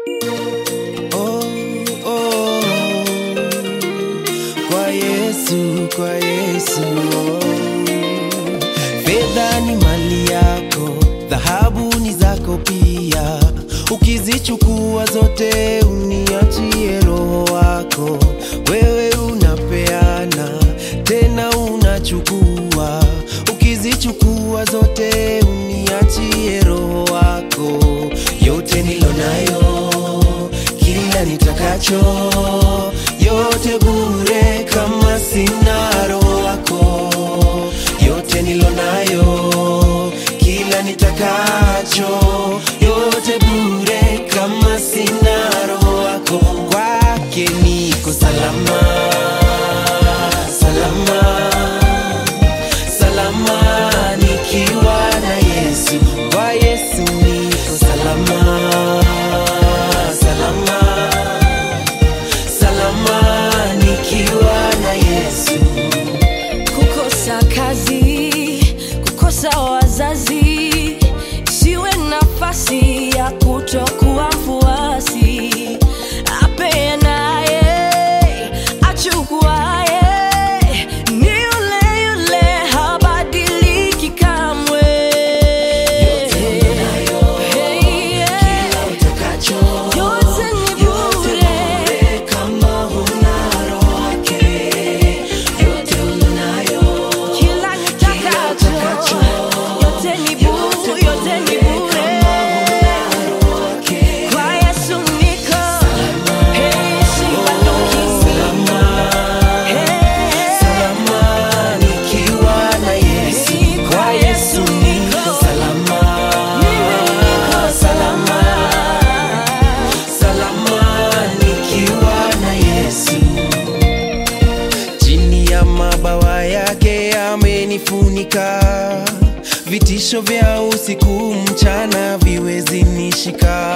Oh, oh, kwa Yesu, kwa Yesu. Oh. Fedha ni mali yako, dhahabu ni zako pia. Ukizichukua zote uniachie roho wako. Wewe unapeana tena unachukua. Ukizichukua zote uniachie roho wako. Yote nilonayo, kila nitakacho, yote bure kama sina roho wako. Yote nilonayo, kila nitakacho, yote bure kama sina roho wako. Kwake niko salama, salama salama nikiwa na Yesu. Kwa Yesu niko salama, salama, salama nikiwa na Yesu. kukosa kazi, kukosa wazazi, siwe nafasi ya kutokuwa mfuasi. Apeanaye, achukuaye, ni yule yule, habadiliki kamwe. Hey, yeah. Utakacho, Yote ni bure. kama huna roho wake. Yote unayo, Kila nitakacho, yote ni bure, yote ni bure. Kwa Yesu niko, hey, sibanduki. Hey, salama nikiwa na Yesu. Kwa Yesu niko salama, salama, salama nikiwa na Yesu. Chini ya mabawa yake amenifunika, vitisho vya usiku mchana viwezi nishika.